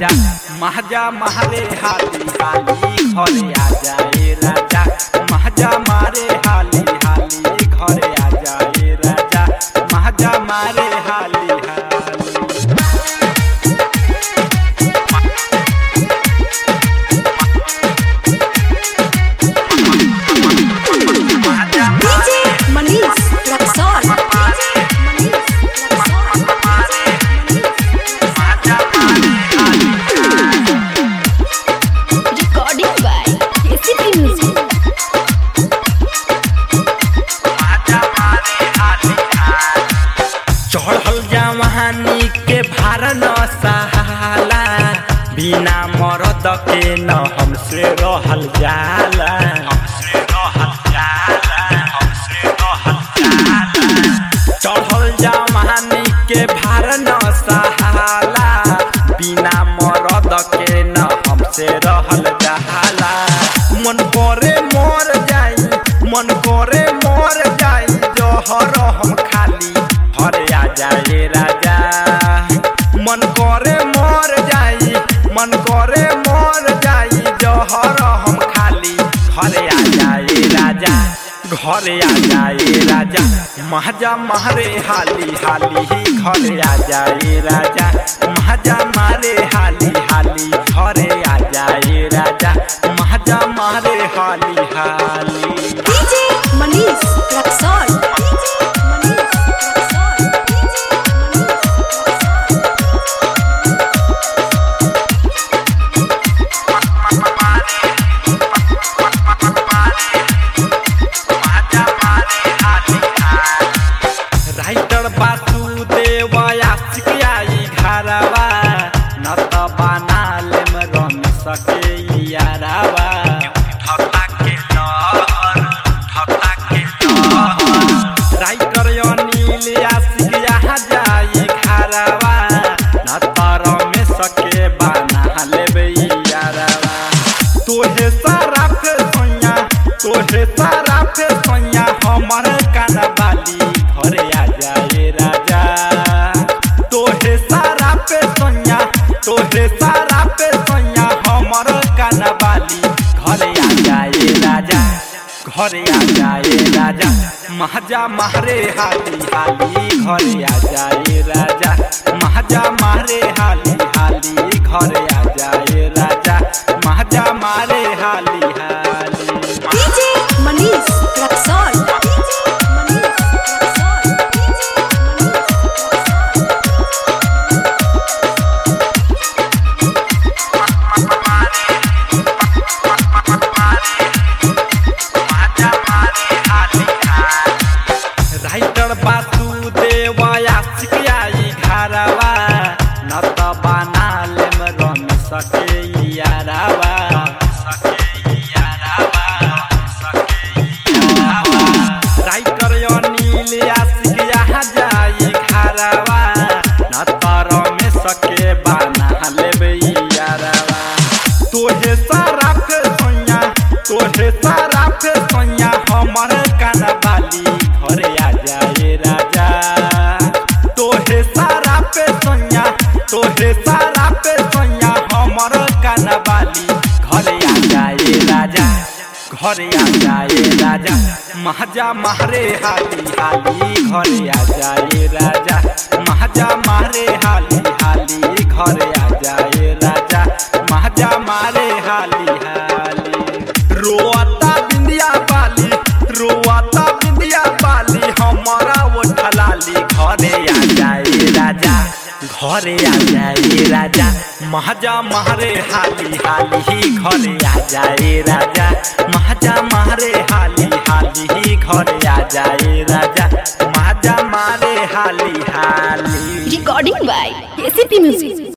राजा महाजा मारे हाली हाली घरे आ जाए राजा महाजा मारे हाली हाली घरे आ जाए राजा महाजा मारे हाली हाली DJ Manish Luxor. Recording by KCP Music. चढ़ल जवानी के भार न सहाला बिना मरद के न हमसे रहल जाला हमसे रहल जाला हमसे रहल जाला चढ़ल जवानी के भार न सहाला बिना मरद के न हमसे रहल जाला मन करे मर जाई मन करे मर जाई जहर हम खाली हरे आ जाए राजा मन करे मर जाई मन करे मर जाई जहर हम खाली घरे आ जाए राजा घरे आ जाए राजा महाजा मारे हाली हाली ही घरे आ जाए राजा महाजा मारे हाली हाली घरे आ जाए राजा महाजा मारे हाली हाली DJ Manish Luxor. Writer Vasudev Ashiq आई घरवा न त बना लेम रम सके यारावा राइटर अनिल आशिक यहाँ जाई घरवा न त रमे सके बना लेबे यारावा तोहे सारा पे सोया तोहे सारा पे सोया हमर कानवाली घरे आ जाए राजा तोहे सारा पे सोया तोहे सारा पे सोया हमर कानवाली घरे आ जाए राजा घरे आ जाए राजा महाजा मारे हाली हाली घरे आ जाए राजा महाजा मारे हाली हाली घरे आ जाए राजा महाजा मारे हाली हाली DJ Manish Luxor. Writer Vasudev Ashiq आई घरवा न त बना लेम रम सके यारावा राइटर अनिल आशिक यहाँ जाई घरवा न त रमे सके बना लेबे यारावा तोहे सारा पे सोया तोहे सारा पे सोया हमर कानवाली घरे आ जाए राजा तोहे सारा पे सोया तोहे सारा पे सोया हमर कानवाली घरे आ जाए राजा घरे आ जाए राजा महाजा मारे हाली हाली घरे आ जाए राजा महाजा मारे हाली हाली घरे आ जाए राजा महाजा मारे हाली हाली रोता बिंदिया बाली रोता बिंदिया बाली हमारा वो ठलाली घरे आ जाए राजा घरे आ जाए राजा महाजा मारे हाली हाली ही घरे आ जाए राजा महाजा मारे हाली हाली ही घरे आ जाए राजा महाजा मारे हाली हाली Recording by KCP Music.